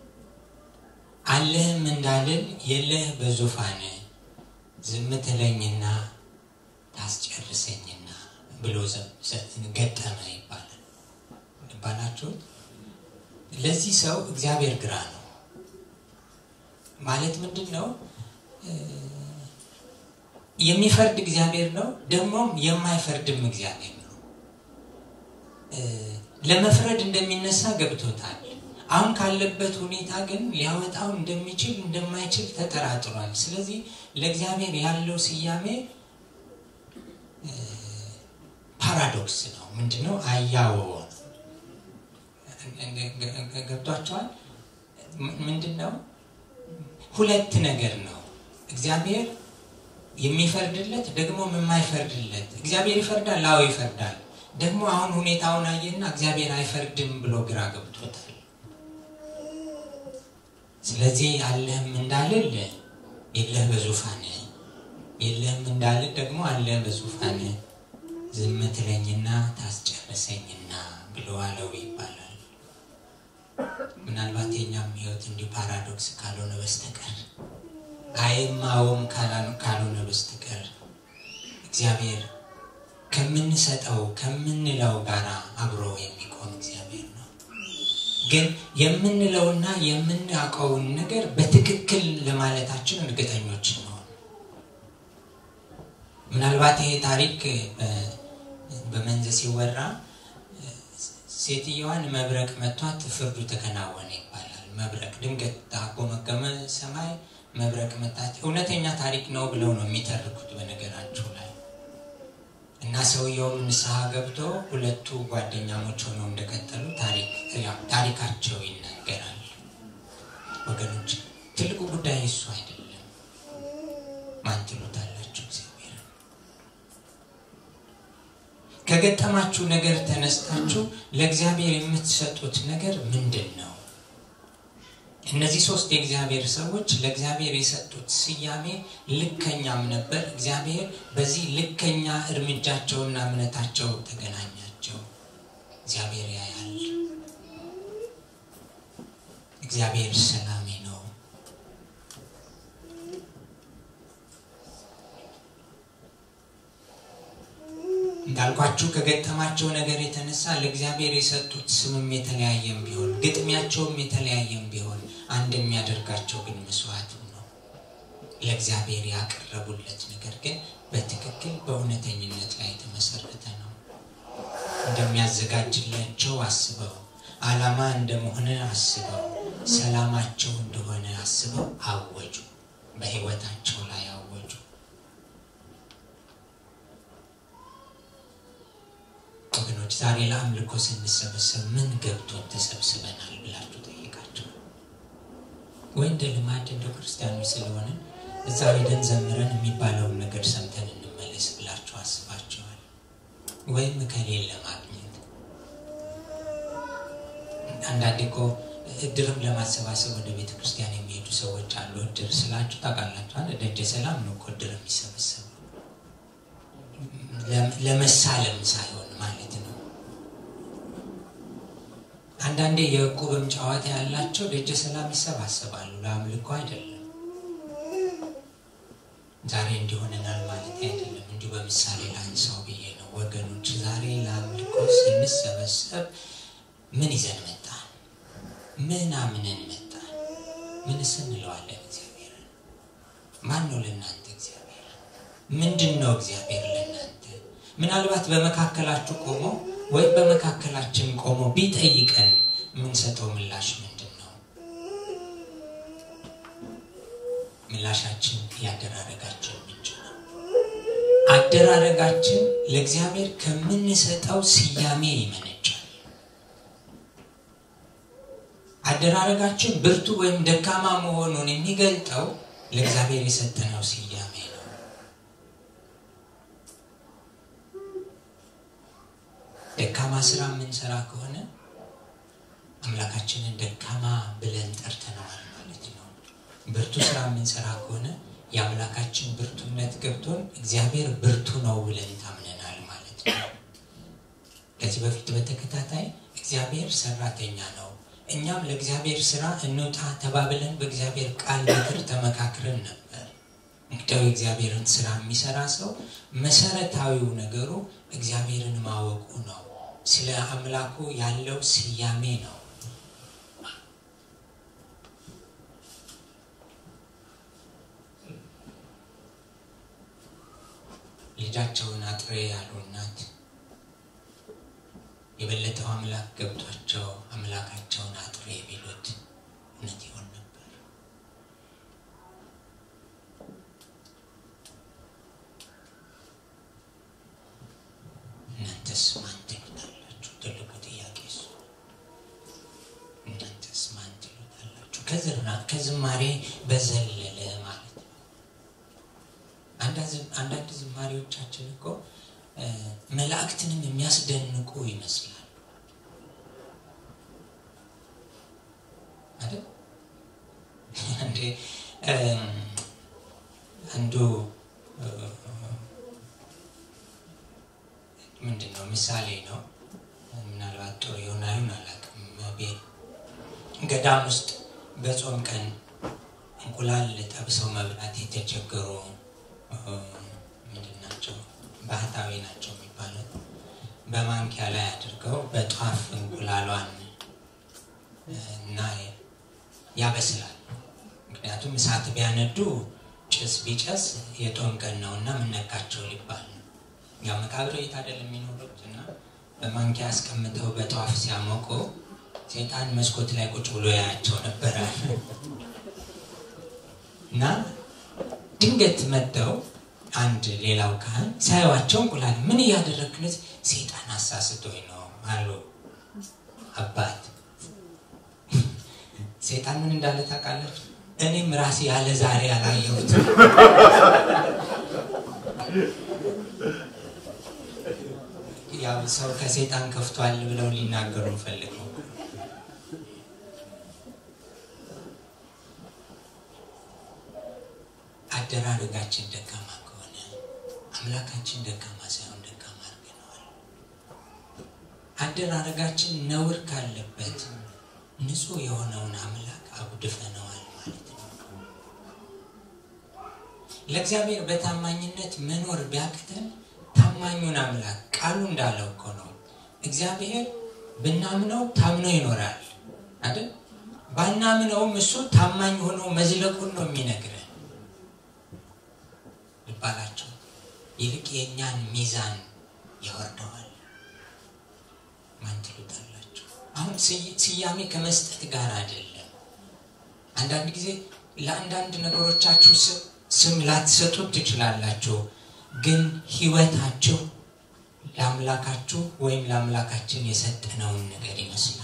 አለህም እንዳልል የለህ በዙፋን ዝም ትለኝና ታስጨርሰኝና ብሎ ገጠመ ይባላል። ይባላችሁ ለዚህ ሰው እግዚአብሔር ግራ ነው ማለት ምንድን ነው? የሚፈርድ እግዚአብሔር ነው፣ ደግሞም የማይፈርድም እግዚአብሔር ነው። ለመፍረድ እንደሚነሳ ገብቶታል። አሁን ካለበት ሁኔታ ግን ሊያወጣው እንደሚችል እንደማይችል ተጠራጥሯል። ስለዚህ ለእግዚአብሔር ያለው ስያሜ ፓራዶክስ ነው። ምንድነው? አያወወ ገብቷቸዋል። ምንድን ነው? ሁለት ነገር ነው። እግዚአብሔር የሚፈርድለት ደግሞ የማይፈርድለት። እግዚአብሔር ይፈርዳል፣ አዎ ይፈርዳል። ደግሞ አሁን ሁኔታውን አየና እግዚአብሔር አይፈርድም ብሎ ግራ ገብቶታል። ስለዚህ አለህም እንዳልል የለህ በዙፋን የለህም እንዳልል ደግሞ አለህ በዙፋን ዝም ትለኝና ታስጨርሰኝና ብሎ አለው ይባላል። ምናልባት የኛም ህይወት እንዲሁ ፓራዶክስ ካልሆነ በስተቀር አይማውም ካልሆነ በስተቀር እግዚአብሔር ከምንሰጠው ከምንለው ጋር አብሮ የሚቆም እግዚአብሔር ነው። ግን የምንለውና የምናውቀውን ነገር በትክክል ለማለታችን እርግጠኞች ነው። ምናልባት ይሄ ታሪክ በመንዝ ሲወራ ሴትየዋን መብረቅ መቷት ፍርዱ ተከናወነ ይባላል። መብረቅ ድንገት ታጎመገመ ሰማይ፣ መብረቅ መታት እውነተኛ ታሪክ ነው ብለው ነው የሚተርኩት በነገራችሁ ላይ እና ሰውየውም ንስሐ ገብቶ ሁለቱ ጓደኛሞች ሆነው እንደቀጠሉ ታሪካቸው ይናገራል። ወገኖች ትልቁ ጉዳይ እሱ አይደለም። ማን ትሉታላችሁ? እግዚአብሔር ከገጠማችሁ ነገር ተነስታችሁ ለእግዚአብሔር የምትሰጡት ነገር ምንድን ነው? እነዚህ ሶስት የእግዚአብሔር ሰዎች ለእግዚአብሔር የሰጡት ስያሜ ልከኛም ነበር። እግዚአብሔር በዚህ ልከኛ እርምጃቸውና እምነታቸው ተገናኛቸው። እግዚአብሔር ያያል። እግዚአብሔር ሰላሜ ነው። እንዳልኳችሁ ከገጠማቸው ነገር የተነሳ ለእግዚአብሔር የሰጡት ስምም የተለያየም ቢሆን ግጥሚያቸውም የተለያየም ቢሆን አንድ የሚያደርጋቸው ግን መስዋዕቱ ነው። ለእግዚአብሔር ያቀረቡለት ነገር ግን በትክክል በእውነተኝነት ላይ የተመሰረተ ነው። እንደሚያዘጋጅላቸው አስበው፣ ዓላማ እንደመሆነ አስበው፣ ሰላማቸው እንደሆነ አስበው አወጁ። በሕይወታቸው ላይ አወጁ። ወገኖች ዛሬ ለአምልኮ ስንሰበሰብ ምን ገብቶን ተሰብስበናል ብላችሁ ጠይቃቸው። ወይ እንደ ልማድ እንደ ክርስቲያኖች ስለሆነ እዛ ሄደን ዘምረን የሚባለውን ነገር ሰምተን እንመለስ ብላችሁ አስባችኋል? ወይም ከሌለ ለማግኘት አንዳንዴ እኮ እድርም ለማሰባሰብ ወደ ቤተ ክርስቲያን የሚሄዱ ሰዎች አሉ። እድር ስላችሁ ታውቃላችኋል። ደጀ ሰላም ነው እኮ እድር የሚሰበሰበው ለመሳለም ሳይሆን ማለት ነው። አንዳንዴ የዕቁብም ጨዋታ ያላቸው ደጀ ሰላም ይሰባሰባሉ፣ ለአምልኮ አይደለም። ዛሬ እንዲሆነናል ማለት አይደለም። እንዲሁ በምሳሌ ላንሳው ብዬ ነው ወገኖች። ዛሬ ለአምልኮ ስንሰበሰብ ምን ይዘን መጣን? ምን አምነን መጣን? ምንስ እንለዋለን እግዚአብሔርን? ማን ነው ለእናንተ እግዚአብሔር? ምንድን ነው እግዚአብሔር ለእናንተ? ምናልባት በመካከላችሁ ቆሞ ወይም በመካከላችን ቆሞ ቢጠይቀን የምንሰጠው ምላሽ ምንድን ነው? ምላሻችን ያደራረጋችን ምንጭ ነው። አደራረጋችን ለእግዚአብሔር ከምንሰጠው ስያሜ ይመነጫል። አደራረጋችን ብርቱ ወይም ደካማ መሆኑን የሚገልጠው ለእግዚአብሔር የሰጠነው ስያሜ ነው። ደካማ ስራ የምንሰራ ከሆነ አምላካችንን ደካማ ብለን ጠርተነዋል ማለት ነው። ብርቱ ስራ የምንሰራ ከሆነ የአምላካችን ብርቱነት ገብቶን እግዚአብሔር ብርቱ ነው ብለን ታምነናል ማለት ነው። ከዚህ በፊት በተከታታይ እግዚአብሔር ሰራተኛ ነው፣ እኛም ለእግዚአብሔር ስራ እንውጣ ተባብለን በእግዚአብሔር ቃል ምክር ተመካክረን ነበር። እንግዲያው የእግዚአብሔርን ስራ የሚሰራ ሰው መሰረታዊው ነገሩ እግዚአብሔርን ማወቁ ነው። ስለ አምላኩ ያለው ስያሜ ነው። ልጃቸውን አጥሬ ያሉ እናት የበለጠው አምላክ ገብቷቸው አምላካቸውን አጥሬ ቢሉት እውነት ይሆን ነበር? እናንተስ ማን ትሉታላችሁ? ትልቁ ጥያቄ እሱ። እናንተስ ማን ትሉታላችሁ? ከዝማሬ በዘለለ ማለት ነው። አንዳንድ ዝማሬዎቻችን እኮ መላእክትንም የሚያስደንቁ ይመስላል አይደል? እንዴ አንዱ ምንድን ነው ምሳሌ ነው። ምናልባት ጥሩ የሆነ አይሁን አላውቅም። ገዳም ውስጥ በጾም ቀን እንቁላል ጠብሰው መብላት የተቸገሩ ምንድን ናቸው? ባህታዊ ናቸው የሚባሉት። በማንኪያ ላይ አድርገው በጧፍ እንቁላሏን እና ያበስላል። ምክንያቱም እሳት ቢያነዱ ጭስ ቢጨስ የጦም ቀን ነው እና ምነካቸው ሊባል ነው። ያው መቃብር ቤት አይደል የሚኖሩት እና በማንኪያ አስቀምጠው በጧፍ ሲያሞቁ ሴጣን መስኮት ላይ ቁጭ ብሎ ያያቸው ነበረ እና ድንገት መጥተው አንድ ሌላው ካህን ሳይዋቸው እንቁላል ምን እያደረግነት ሴጣን አሳስቶኝ ነው አሉ አባት ሴጣን ምን እንዳለ ታውቃላችሁ እኔም ራሴ ያለ ዛሬ አላየሁት ያው ሰው ከሴጣን ከፍቷል ብለው ሊናገሩ ፈልገው አደራረጋችን ደካማ ከሆነ አምላካችን ደካማ ሳይሆን ደካማ አድርገነዋል አደራረጋችን ነውር ካለበት ንጹህ የሆነውን አምላክ አጉድፈነዋል ማለት ነው ለእግዚአብሔር በታማኝነት መኖር ቢያቅተን ታማኙን አምላክ ቃሉ እንዳለው እኮ ነው እግዚአብሔር ብናምነው ታምኖ ይኖራል አይደል ባናምነውም እሱ ታማኝ ሆኖ መዝለቁን ነው የሚነግረን ልባላቸው ይልቅ የእኛን ሚዛን ያወርደዋል ማን ትሉታላችሁ አሁን ስያሜ ከመስጠት ጋር አይደለም አንዳንድ ጊዜ ለአንዳንድ ነገሮቻችሁ ስም ላትሰጡት ትችላላችሁ ግን ህይወታችሁ ለአምላካችሁ ወይም ለአምላካችን የሰጠነውን ነገር ይመስላል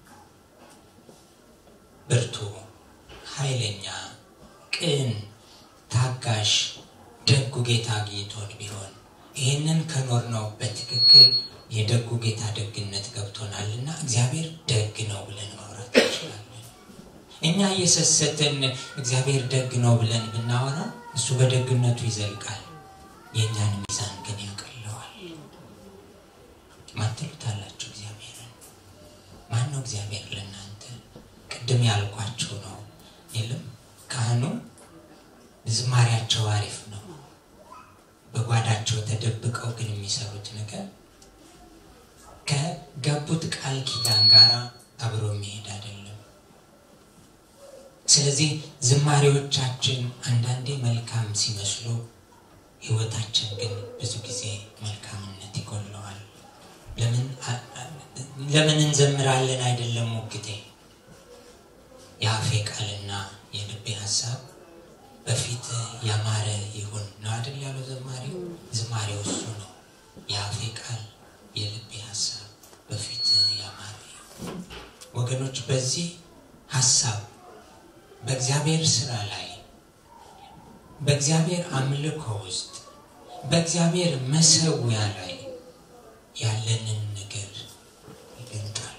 ብርቱ ኃይለኛ ቅን ታጋሽ ደጉ ጌታ አግኝቶን ቢሆን ይህንን ከኖር ነው በትክክል የደጉ ጌታ ደግነት ገብቶናልና እግዚአብሔር ደግ ነው ብለን ማውራት እንችላለን እኛ እየሰሰትን እግዚአብሔር ደግ ነው ብለን ብናወራ እሱ በደግነቱ ይዘልቃል የእኛን ሚዛን ግን ያቀለዋል ማትሉታላችሁ እግዚአብሔርን ማን ነው እግዚአብሔር ለእናንተ ቅድም ያልኳችሁ ነው የለም ካህኑ ዝማሪያቸው አሪፍ ነው በጓዳቸው ተደብቀው ግን የሚሰሩት ነገር ከገቡት ቃል ኪዳን ጋር አብሮ የሚሄድ አይደለም ስለዚህ ዝማሬዎቻችን አንዳንዴ መልካም ሲመስሉ ህይወታችን ግን ብዙ ጊዜ መልካምነት ይጎለዋል ለምን እንዘምራለን አይደለም ሙግቴ የአፌ ቃልና የልቤ ሀሳብ በፊት ያማረ ይሁን ነው አይደል ያለው ዘማሪው ዝማሬው እሱ ነው የአፌ ቃል የልቤ ሀሳብ በፊት ያማረ ይሁን ወገኖች በዚህ ሀሳብ በእግዚአብሔር ስራ ላይ በእግዚአብሔር አምልኮ ውስጥ በእግዚአብሔር መሰዊያ ላይ ያለንን ነገር ይገልጣል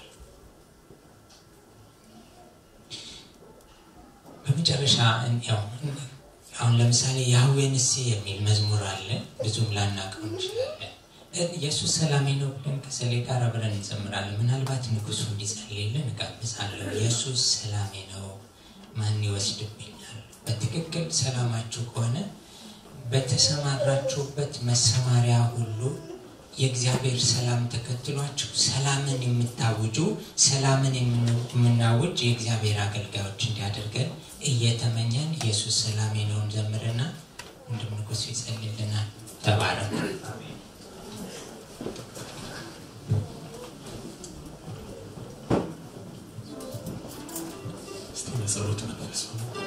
በመጨረሻ አሁን ለምሳሌ ያህዌንስ የሚል መዝሙር አለ ብዙም ላናቀው እንችላለን ኢየሱስ ሰላሜ ነው ብለን ከሰሌ ጋር አብረን እንዘምራለን ምናልባት ንጉሱ እንዲጸልይልን እጋብዛለሁ ኢየሱስ ሰላሜ ነው ማን ይወስድብኛል በትክክል ሰላማችሁ ከሆነ በተሰማራችሁበት መሰማሪያ ሁሉ የእግዚአብሔር ሰላም ተከትሏችሁ ሰላምን የምታውጁ ሰላምን የምናውጅ የእግዚአብሔር አገልጋዮች እንዲያደርገን እየተመኘን ኢየሱስ ሰላሜ ነውን ዘምርና ወንድም ንጉሱ ይጸልልናል ተባረኩ እስቲ በጸሎት መንፈስ ሆነ